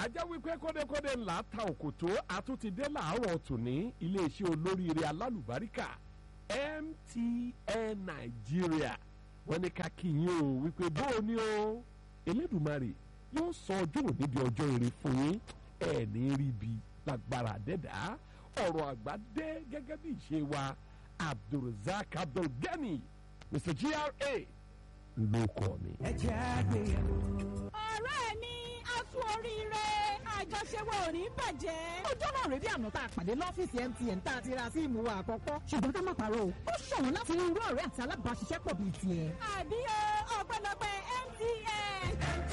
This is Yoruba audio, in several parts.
ajá wípé kódekóde ńlá ta òkòtó àtúntìdé làárọ̀ tòní iléeṣẹ́ olóríire alálùbáríkà MTN Nàìjíríà wọ́n ní ká kí yín o wípé bóò ni o Elédùmarè yóò sọ ọjọ́ òní di ọjọ́ ire fún yín ẹ̀ ní rí bi lágbára dẹ́dá ọ̀rọ̀ àgbà dé gẹ́gẹ́ bí ìṣe wa Abdulrasaq Abdulgani Mr GRA ló kọ́ mi. ẹ jẹ́ àgbéyẹ̀wò. ọ̀rẹ́ mi a kú oríire àjọṣe wa ò ní bàjẹ́. ọjọ́ náà rèé bí àná tá a pàdé lọ́fíìsì MTN tá a ti ra síìmù wa àkọ́kọ́ ṣùgbọ́n ká má parọ́ o ó ṣọ̀wọ́n láti rí irú ọ̀rẹ́ àti alábàáṣiṣẹ́pọ̀ bíi tiẹ̀. àbí o ọpẹ́lọpẹ́ MTN.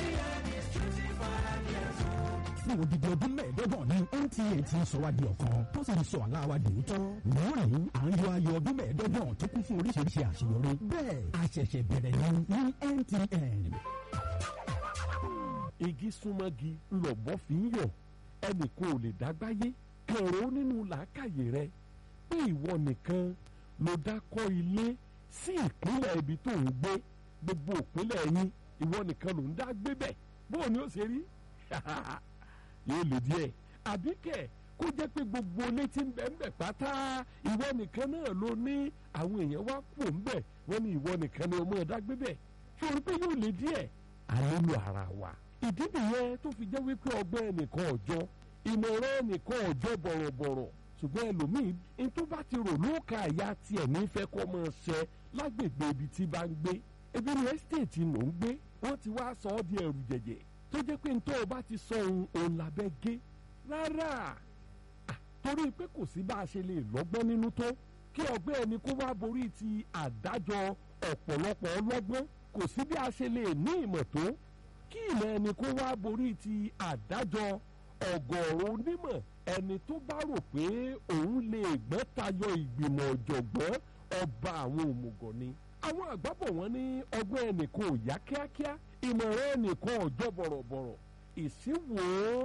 fún odidi ọdún mẹ́ẹ̀ẹ́dọ́gbọ̀n ní MTN ti ń sọ wá di ọ̀kan tó sì ń sọ àlá wa di òótọ́. lónìí à ń yọ ayọ̀ ọdún mẹ́ẹ̀ẹ́dọ́gbọ̀n tó kún fún oríṣiríṣi àṣeyọrí. bẹ́ẹ̀ a ṣẹ̀ṣẹ̀ bẹ̀rẹ̀ ní ní MTN. igi súnmọ́gi lọ̀bọ́ fi ń yọ̀ ẹnì kò lè dágbáyé kẹ̀rọ nínú làákàyè rẹ pé ìwọ nìkan ló dá kọ́ ilé sí ìpínlẹ̀ ibi tó ń gbé gbogbo ìpínlẹ̀ yín ìwọ nìkan ló ń dá gbé bẹ̀ bóò ni ó ṣe rí yóò lè díẹ̀ àbí kẹ̀ kó jẹ́ pé gbogbo létí ń bẹ̀ ń bẹ̀ pátá ìwọ nìkan náà ló ní àwọn èèyàn wá kú ń bẹ̀ wọ́n ní ìwọ nìkan ni ọmọ ẹ̀dá gbé bẹ̀ sórí pé yóò lè díẹ̀ a nílò ara wa ìdí nìyẹn tó fi jẹ́ wípé ọgbẹ́ ẹnìkan ọjọ́ ìmọ̀ràn ẹnìkan ọjọ́ bọ̀rọ̀bọ̀rọ̀ ṣùgbọ́n ẹlòmíì ní tó bá ti rò lóòkà àyà tiẹ̀ nífẹ̀ẹ́ kọ́ mọ́ ṣẹ lágbègbè ibi tí bá ń gbé ebi ní ẹ́sítéètì ló ń gbé wọ́n ti wá sọ ọ́ di ẹrù jẹ̀jẹ̀ tó jẹ́ pé nítorí ọba ti sọ ohun òun làbẹ́ gé rárá torí pé kò sí bá a ṣe lè lọ́gbọ́n nínú tó kí ọgbẹ́ ẹni kó wá borí ti àdájọ ọ̀pọ̀lọpọ̀ ọlọ́gbọ́n kò sí bí a ṣe lè ní ìmọ̀ tó kí ìmọ̀ ẹni kó wá borí ti àdájọ ọ̀gọ̀ọ̀rọ̀ onímọ̀ ẹni tó bá rò pé òun lè gbọ́n tayọ ìgbìmọ̀ ọ̀jọ̀gbọ́n ọba àwọn òmùgọ̀ ni àwọn àgbàbọ̀ wọn ní ọgbọ́n ẹnìkan ò yá kíákíá ìmọ̀ràn ẹnìkan ọjọ́ bọ̀rọ̀bọ̀rọ̀ ìsínwó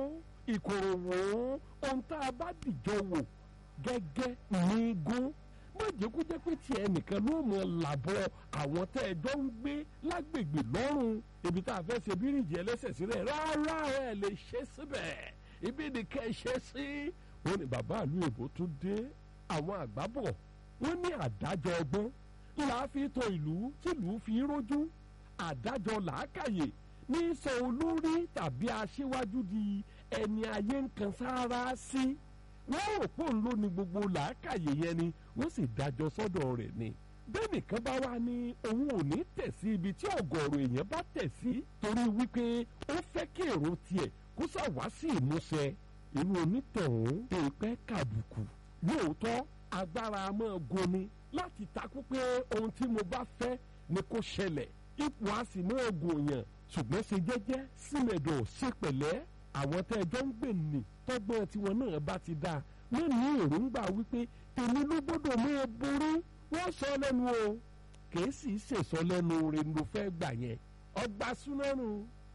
ìkòròwò ohun tá a bá dìjọ wò gẹ́gẹ́ ní gún má jẹ́ kó jẹ́ pé tiẹ̀ nìkan ló mọ̀ làbọ̀ àwọn tẹ́ ẹ jọ ń gbé lágbègbè lọ́rùn ibi tá a fẹ́ ṣe bíríìjì ẹlẹ́sẹ̀ sílẹ̀ rárá ẹ lè ṣe síbẹ̀ ibi nìkan ẹ ṣe sí. wọ́n ní bàbá ìlú èbó tún dé àwọn àgbábọ̀ wọ́n ní àdájọ ọgbọ́n ńlá fi tọ ìlú tìlú fi rójú àdájọ làákàyè ní sọ olórí tàbí aṣíwájú di ẹni ayé ń kan sáárá sí wọ́n rò pé òun ló ní gbogbo làákàyè yẹn ni wọ́n sì dájọ́ sọ́dọ̀ rẹ̀ ni bẹ́ẹ̀ nìkan bá wá ní òun ò ní tẹ̀ sí ibi tí ọ̀gọ̀ọ̀rọ̀ èèyàn bá tẹ̀ sí torí wípé ó fẹ́ kí èrò tiẹ̀ kó ṣàwá sí ìmúṣẹ irú onítọ̀hún èèpẹ́ kàbùkù lóòótọ́ agbára máa goni láti takú pé ohun tí mo bá fẹ́ ni kó ṣẹlẹ̀ ipò a sì máa gòyàn ṣùgbọ́n ṣe jẹ́jẹ́ símẹ̀dọ̀ ṣe pẹ̀lẹ́ àwọn tẹ́ ẹjọ́ ń gbè ní tọ́gbọ́n tiwọn náà bá ti dáa wọ́n ní èròǹgbà wípé tèmi ló gbọ́dọ̀ mú ẹ borí wọ́n sọ lẹ́nu o kìí sì ṣèṣọ lẹ́nu rẹ̀ ló fẹ́ gbà yẹn ọgbà súnmọ́nù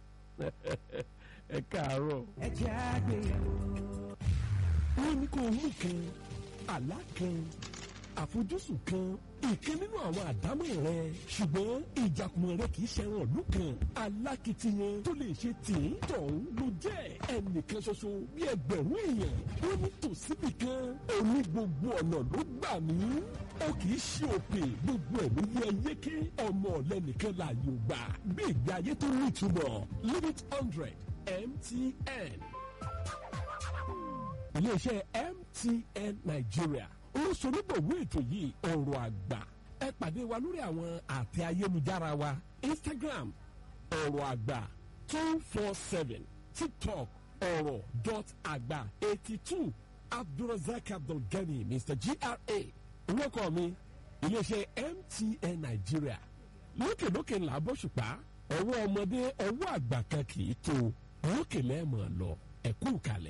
ẹ káàárọ̀. ẹ jẹ́ àgbéyẹ̀wò. wọ́n ní kó mú kan àlá kan àfojúsùn kan ìkan nínú àwọn àdámọ̀ rẹ ṣùgbọ́n ìjàkùmọ̀ rẹ kì í ṣẹran ìlú kan alákìtiyan tó lè ṣe tìǹ tọ̀hún ló jẹ́ ẹnìkan ṣoṣo bí ẹgbẹ̀rún èèyàn wọ́n ní tòsíbì kan òní gbogbo ọ̀nà ló gbà mí ó kì í ṣe òpè gbogbo ẹ̀ ló yẹ yéké ọmọ ọ̀lẹ́nìkan láàyò gbà bí ìgbé ayé tó ní ìtumọ̀ limit hundred MTN iléeṣẹ́ MTN Nigeria olùsọ̀rọ̀bọ̀wé ètò yìí ọ̀rọ̀ àgbà ẹ pàdé wa lórí àwọn àtẹ ayélujára wa Instagram ọ̀rọ̀ àgbà two four seven TikTok ọ̀rọ̀ dot àgbà eighty two Abdulrasaq Abdulgani Mr GRA orúkọ mi iléeṣẹ́ MTN Nigeria lókèlókè ńlá bọ́ṣùpá ọwọ́ ọmọdé ọwọ́ àgbà kan kì í tó lókè lẹ́ẹ̀mọ̀ lọ ẹ̀kú kalẹ̀.